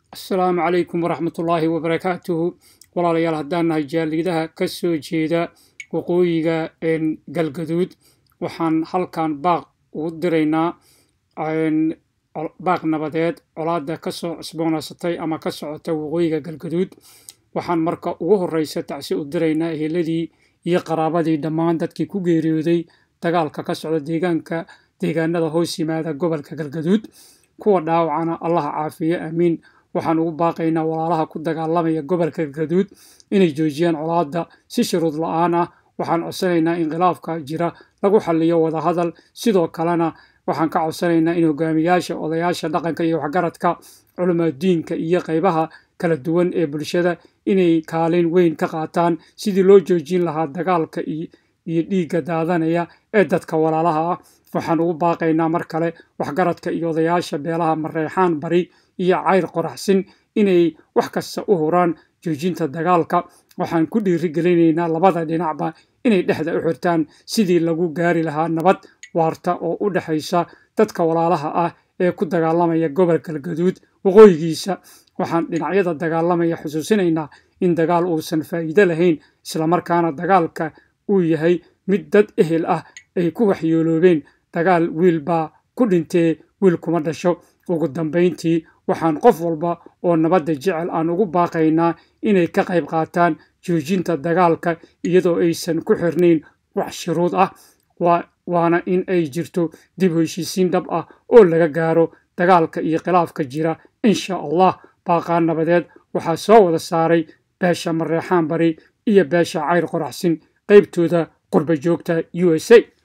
asalaamu calaykum waraxmatullaahi wabarakaatuhu walaalayaal haddaan nahay jaaliidaha ka soo jeeda waqooyiga galgaduud waxaan halkan baaq ugu diraynaa baaq nabadeed colaada kasoo cusboonaysatay ama ka socota waqooyiga galgaduud waxaan marka ugu horeysa tacsi u diraynaa eheladii iyo qaraabadii dhammaan dadkii ku geeriyooday dagaalka ka socda deegaanka deegaanada hoos yimaada gobolka galgaduud kuwa dhaawacana allaha caafiye aamiin waxaan ugu baaqaynaa walaalaha ku dagaalamaya gobolka galgaduud inay joojiyaan colaada si shuruud la-aan ah waxaan codsanaynaa in khilaafka jira lagu xaliyo wadahadal sidoo kalena waxaan ka codsanaynaa in hogaamiyaasha odayaasha dhaqanka iyo waxgaradka culimaadiinka iyo qaybaha kala duwan ee bulshada inay kaalin weyn ka qaataan sidii loo joojin lahaa dagaalka iyo dhiigga daadanaya ee dadka walaalaha ah waxaan ugu baaqaynaa mar kale waxgaradka iyo odayaasha beelaha mareexaan bari iyo cayr qoraxsin inay wax kasta u huraan joojinta dagaalka waxaan ku dhiirigelinaynaa labada dhinacba inay dhexda u xirtaan sidii lagu gaari lahaa nabad waarta oo u dhexaysa dadka walaalaha ah ee ku dagaalamaya gobolka galgaduud waqooyigiisa waxaan dhinacyada dagaalamaya xusuusinaynaa in dagaal uusan faa'iido lahayn islamarkaana dagaalka uu yahay mid dad ehel ah ay ku waxyooloobeen dagaal wiil baa ku dhintee wiil kuma dhasho ugu dambayntii waxaan qof walba oo nabadda jecel aan ugu baaqaynaa inay ka qayb qaataan joojinta dagaalka iyadoo aysan ku xirnayn wax shuruud ah waana in ay jirto dib heshiisiin dhab ah oo laga gaaro dagaalka iyo khilaafka jira insha allah baaqaa nabadeed waxaa soo wada saaray beesha mareexaan bari iyo beesha cayr qoraxsin qaybtooda qurba joogta u s a